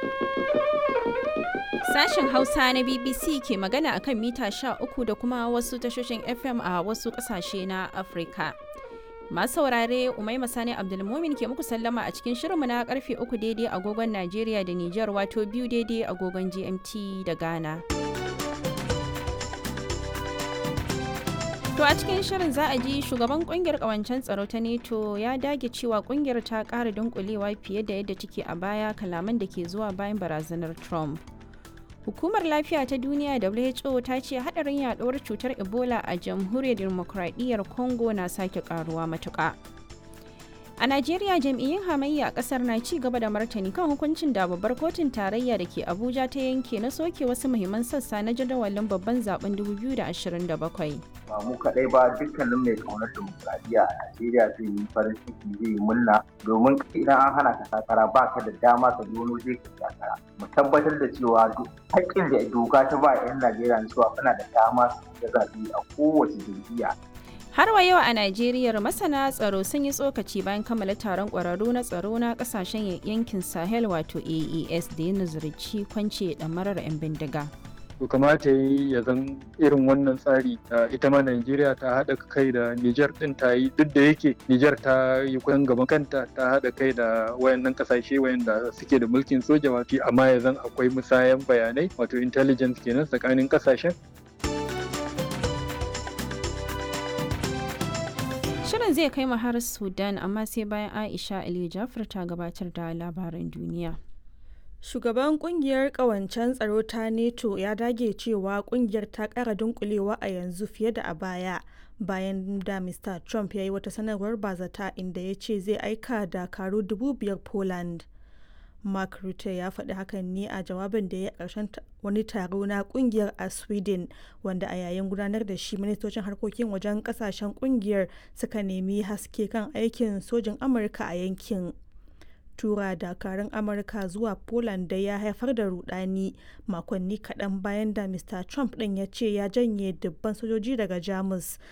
Sashen Hausa na BBC ke magana akan mita 13 da kuma wasu tashoshin FM a wasu ƙasashe na Afirka. Masu saurare Umaima Sani Abdulmumin ke muku sallama a cikin shirinmu na karfe 3 daidai agogon Najeriya da Nijar wato biyu daidai agogon GMT da Ghana. To a cikin shirin za a ji shugaban kungiyar kawancen tsaro ta NATO ya dage cewa kungiyar ta ƙara dunkulewa fiye da yadda take a baya kalaman da ke zuwa bayan barazanar Trump. Hukumar Lafiya ta Duniya WHO ta ce hadarin yaduwar cutar Ebola a jamhuriyar demokradiyyar Congo na sake karuwa matuƙa. A Najeriya jam'iyyun hamayya a kasar na ci gaba da martani kan hukuncin da babbar kotun tarayya da ke Abuja ta yanke na soke wasu muhimman sassa na jadawalin babban zaben 2027. ba mu kaɗai ba dukkanin mai kaunar dimokuraɗiyya a Najeriya zai yi farin ciki zai yi murna domin idan an hana ka takara ba ka da dama ka zo zai ka takara mu tabbatar da cewa haƙƙin da doka ta ba 'yan Najeriya cewa kana da dama su da zaɓe a kowace jam'iyya Har wa yau a Najeriya masana tsaro sun yi tsokaci bayan kammala taron ƙwararru na tsaro na ƙasashen yankin Sahel wato AES da ya nazarci kwance ɗamarar 'yan bindiga. to kamata yi ya zan irin wannan tsari ita ma Najeriya ta haɗa kai da Nijar ɗin ta yi duk da yake Nijar ta yi kusan gaban kanta ta haɗa kai da wayannan ƙasashe wayanda suke da mulkin soja wato amma ya zan akwai musayan bayanai wato intelligence kenan tsakanin ƙasashen Shirin zai kai mu har Sudan amma sai bayan Aisha Ali Jafar ta gabatar da labaran duniya. Shugaban kungiyar kawancen tsaro ta NATO ya dage cewa kungiyar ta kara dunkulewa a yanzu fiye da a baya bayan da Mr. Trump ya yi wata sanarwar bazata inda ya ce zai aika dakaru dubu biyar Poland. Mark Rutte ya faɗi hakan ne a jawabin da ya ƙarshen wani taro na kungiyar a Sweden wanda a yayin gudanar da shi ministocin harkokin wajen ƙasashen kungiyar suka nemi haske kan aikin sojin Amurka a yankin. tura dakarun amurka zuwa poland da ya haifar da rudani makonni kaɗan bayan da mr trump ɗin ya ce ya janye dubban sojoji daga jamus